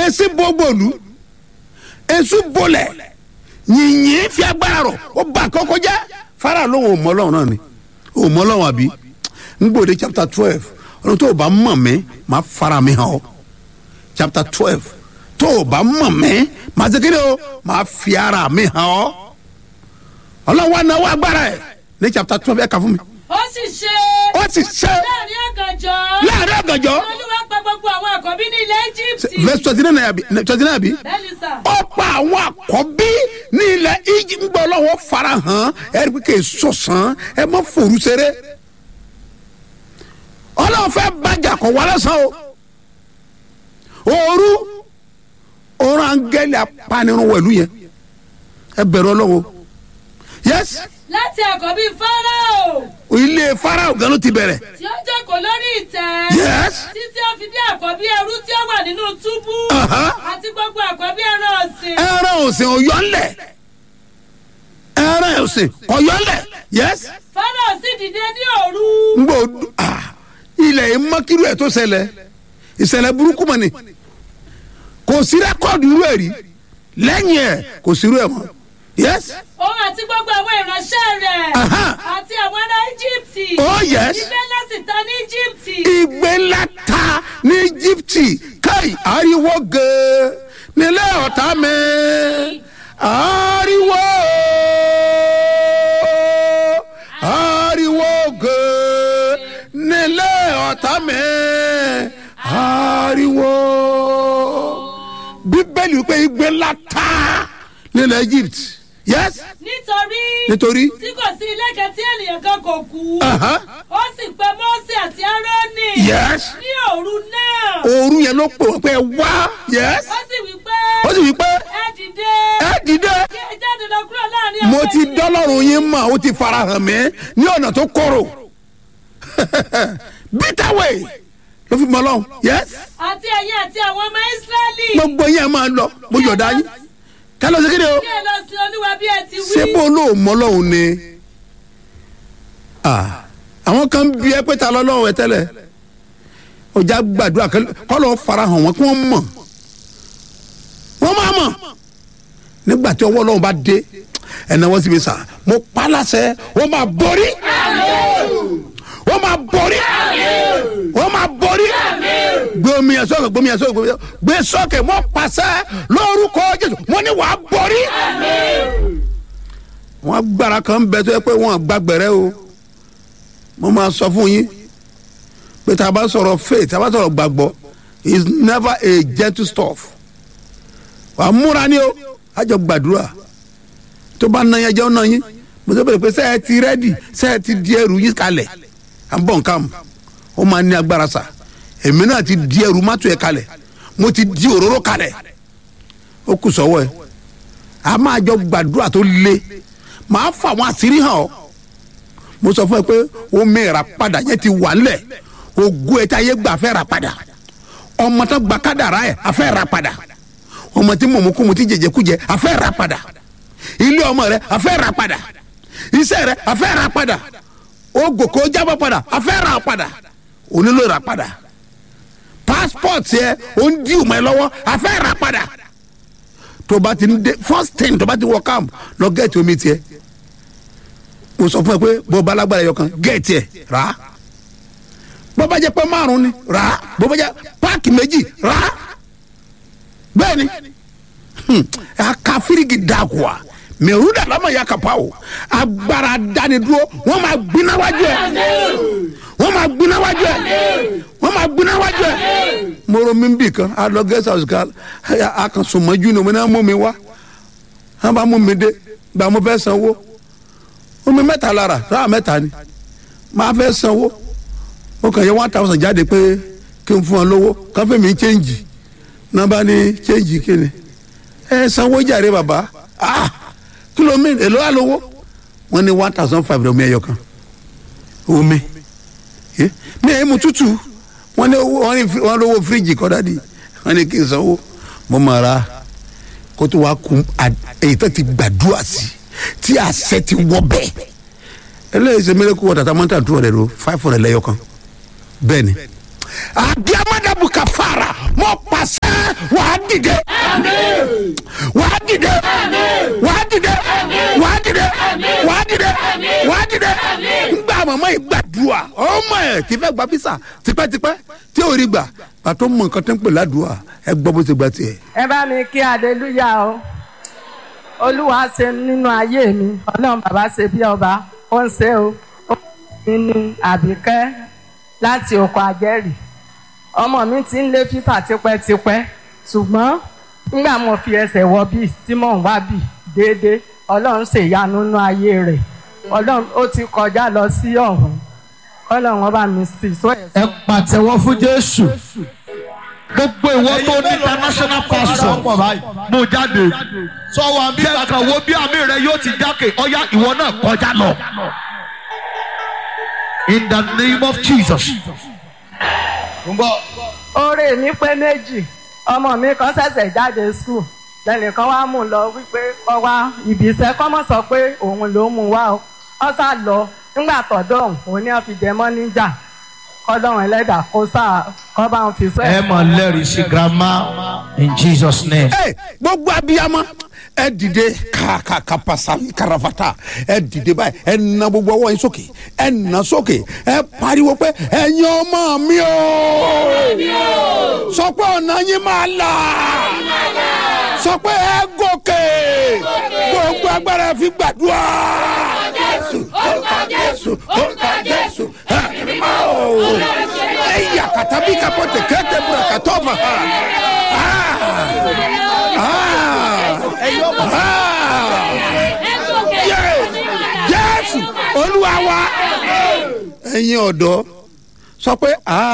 èsì bọ́gbọ̀lù èsù bọ́lẹ̀ yìnyín fi agbára rọ̀ ó bà kọ́kọ́ jẹ́ fara lóhùn òmọ́lọ́hùn náà ni òmọ́lọ́hùn àbí ngbòde chapter twelve ọ̀nà tó o bá mọ̀ mí máa fara mi hàn ọ́ chapter twelve tó o bá mọ̀ mí máa ṣe kéde o máa fi ara mi hàn ọ́ ọlọ́wọ́ anáwó agbára ẹ̀ ní chapter twelve ẹ̀ kà fún mi ó sì ṣe ó sì ṣe láàrin ọ̀gànjọ́ láàrin ọ̀gànjọ́ olúwa pa gbogbo àwọn àkọ́bí ní ilẹ̀ egypt verse twenty nine àbí twenty nine àbí bẹ́ẹ̀ni sà ó pa àwọn àkọ́bí ní ilẹ̀ egypt gbọ́ lọ́wọ́ farahàn ẹ̀rí pé kì í sọ̀sán ẹ má fòrú seré ọlọ́run fẹ́ bàjẹ́ kọ̀ wá lọ́sàn o òru òru angẹ́lì apanirun wẹ̀lú yẹn ẹ bẹ̀rù ọlọ́run o yes láti àkọ́bí fáráò ilé farao gan ló ti bẹ̀rẹ̀ tí ó jókòó lórí ìtẹ́ yes títí ó fi dé àkọ́bí ẹrú tí ó wà nínú túbú Aha. àti gbogbo àkọ́bí ẹran ọ̀sìn ẹran òsìn ọ̀yọ́ ńlẹ̀ ẹran òsìn ọ̀yọ́ ńlẹ̀ yes fáráò sì dìde ní òru ngbọ ah ilẹ̀ yìí mọ́kírú ẹ̀ tó ṣẹlẹ̀ ìṣẹ̀lẹ̀ burúkú mọ̀ ni kò sí rẹ́kọ̀dù irú ẹ̀ rí lẹ́yìn ẹ̀ kò sí irú ẹ̀ mọ́ yes òun àti gbogbo àwọn ìránṣẹ́ rẹ̀ Aha. àti àwọn ará íjíbítì oh yes ibẹ̀ láti ta ní íjíbítì ìgbé ńlá ta ní íjíbítì káì ariwo gèè nílé ọ̀tá mi ariwo ariwo gèè nílé ọ̀tá mi ariwo bíbélì wípé ìgbé ńlá ta nílẹ̀ egypt yes nítorí nítorí tí kò sí ilé kan tí ènìyàn kan kò kú Aha. ó sì pe mọ́sẹ̀ àti árónì yes ní òru náà òru yẹn ló pè wọ́n pé ẹ wá yes ó sì wí pé ó sì wí pé ẹ dìde ẹ dìde kí ẹ jáde lọ kúrò láàrin mo àwọn ti ènìyàn. dọ́lọ́run yín mọ̀ ó ti farahàn mí ní ọ̀nà tó kọ̀rọ̀ bitter way ló fi mọ lọ́hùn yes àti ẹ̀yin àti àwọn ọmọ ísírẹ́lì gbogbo yẹn máa lọ mo yọ̀dá yín kálọ̀ sí kéde o kí ẹ lọ sí olúwa bí ẹ ti wí ṣé bó ló mọ lọ́hùn ni Ah, àwọn kan bí ẹ pé ta lọ́lọ́hùn ẹ tẹ́lẹ̀ ọjà gbàdúrà kọ́ lọ́ọ́ farahàn wọn kí wọ́n mọ̀ wọ́n máa mọ̀ nígbà tí ọwọ́ ọlọ́run bá dé ẹ̀nà wọ́n sì fi sà mo pa á láṣẹ wọ́n máa borí wọ́n máa borí wọ́n máa borí gbé omi ẹ̀ sọ́kè gbé omi ẹ̀ sọ́kè gbé omi ẹ̀ sọ́kè gbé sọ́kè mo pàṣẹ lórúkọ jésù mo ní wàá borí wọ́n gbára kan ń bẹ tó yẹ pé wọ́n gbàgbẹ́rẹ́ o mo máa sọ fún yín pé tá a bá sọ̀rọ̀ faith tá a bá sọ̀rọ̀ gbàgbọ́ is never a gentle stuff wà á múra ní o á jọ gbàdúrà tó bá na yẹn jẹ́ ọ́ na yín mo sọ pé sẹ́ẹ̀ ti rẹ́dì sẹ́ẹ̀ ti di ẹrù yín kalẹ̀ à ń bọ̀ nǹkan ó máa ní agbára sa èmi náà ti di ẹrù mọ́tò ẹ̀ kalẹ̀ mo ti di òróró kalẹ̀ ó kù sọ́wọ́ ẹ̀ a máa jọ gbàdúrà tó le màá fà wọn àṣírí hàn ọ́ mo sọ fún ẹ pé omi ìràpadà yẹn ti wà nílẹ̀ ògùn ẹ̀ tí ayé gbà fẹ́ rà padà ọmọ tó gba kádàrá ẹ̀ afẹ́ rà padà ọmọ tí mọ̀mọ́kùmù tí jẹjẹkújẹ afẹ́ rà padà ilé ọmọ rẹ afẹ́ rà padà iṣẹ́ rẹ afẹ́ rà padà ogòkò jábọ̀ padà afẹ́ rà padà onílò rà padà passport yẹ o ń di ìmọ̀ ẹ lọ́wọ́ afẹ́ rà padà tó bá ti ń dé first thing tó bá ti wọ camp lọ gẹ̀ẹ́tì omi tiẹ̀ mo sọ fún ẹ pé bó bá lágbára ẹyọ kan gẹ̀ẹ́tì ẹ̀ rà á bó bá jẹ́ pé márùn ni rà á bó bá jẹ́ páàkì méjì rà á bẹ́ẹ̀ ni aka firigi dagua mẹruda lama ya kapa o agbára dánidúró wọn máa gbiná wájú ẹ wọn máa gbiná wájú ẹ wọn máa gbiná wájú ẹ moro mi bì kan alọ guest house kan a kan sọmọjú ni mo náà mú mi wá wọn bá mú mi dé gba mo fẹ́ sanwó omi mẹ́ta lára sáà mẹ́ta ni máa fẹ́ sanwó ó kàn yẹ one thousand jáde pé kí n fún ọ lówó káfíń mi ń chẹ́ǹjì nọmba ni change kini ẹ sanwó jàre bàbá ah kìlómítà èlò àlówó wọn ní one thousand five omi ẹyọ kan omi Eh, mi ẹ mu tútù wọn ní owó wọn ní fi- wọn lówó fíríjì kọ́ dádì wọn ní kí n sanwó mo mọ̀ ra kó tó wá kun à- èyí tó ti gbàdúrà sí tí àṣẹ ti wọ bẹ́ẹ̀ eléyìí ṣe mẹ́lẹ́kù wọ́n tata mọ́tà tó rẹ̀ ro five hundred lẹ́yọ kan bẹ́ẹ̀ ni àdìamọ́dàbù kàfàrà mọ́ pàṣẹ wàá dìde wàá dìde wàá dìde wàá dìde wàá dìde wàá dìde ngbà màmá yìí gbàdúrà ọmọ ẹ ti fẹ́ gba bísà tipẹ́tipẹ́ tí ò rí gbà pàtó mọ nǹkan tó ń pè ládùúà ẹ gbọ́ bó ṣe gba tiẹ̀. ẹ bá mi kí aleluya o olúwa ṣe nínú ayé mi ọlọ́run bàbá ṣe bí ọba ó ń ṣe o ó mi ní àbíkẹ́ láti oko àjẹrì ọmọ mi ti ń lé fífà tipẹ́tipẹ́ ṣùgbọ́n nígbà mo fi ẹsẹ̀ wọ bíi tí mò ń wá bíi déédéé ọlọ́run ṣèyanu nínú ayé rẹ̀ ọlọ́run ó ti kọjá lọ sí ọ̀hún ọlọ́run ọba mi sì sọ ẹ̀ ẹ pàtẹ́wọ́ fún jésù gbogbo ìwọ tó ní international passport mú jáde sọ wa bí jẹ́ kàn wo bí àmì rẹ yóò ti jákè ọ̀yá ìwọ náà kọjá lọ. in the name of jesus. ń bọ̀ oore mi pé méjì ọmọ mi kan ṣẹ̀ṣẹ̀ jáde skul lẹ́nìkan wá mú un lọ wípé kọ́ wá ibi iṣẹ́ kọ́ mọ̀ sọ pé òun ló mú un wá o ọ sá lọ nígbà tọ̀dọ̀ òun òun ni wọ́n fi jẹ mọ́ níjà kọ́lọ́run ẹlẹ́dà kó sá kọ́ bá wọn fi sọ ẹ mọ̀ lẹ́rìí sí grandma in jesus name. ẹ gbogbo abiyamọ ẹ dìde kàkàkà pasami karafata ẹ dìde báyìí ẹ na gbogbo ọwọ́ yín sókè ẹ na sókè ẹ pariwo pé ẹ̀yin ọmọ mi o sọ pé ọ̀nà yín máa là sọ pé ẹ gòkè gbogbo agbára fi gbàdúrà jésù orúkọ jésù orúkọ jésù ẹ máa o ẹ yà kàtàbí kapọ̀tẹ̀ kẹ́tẹ́ bùrọ̀ kàtọ́ fà jésù olúwa wa ẹ̀yin ọ̀dọ́ sọ pé.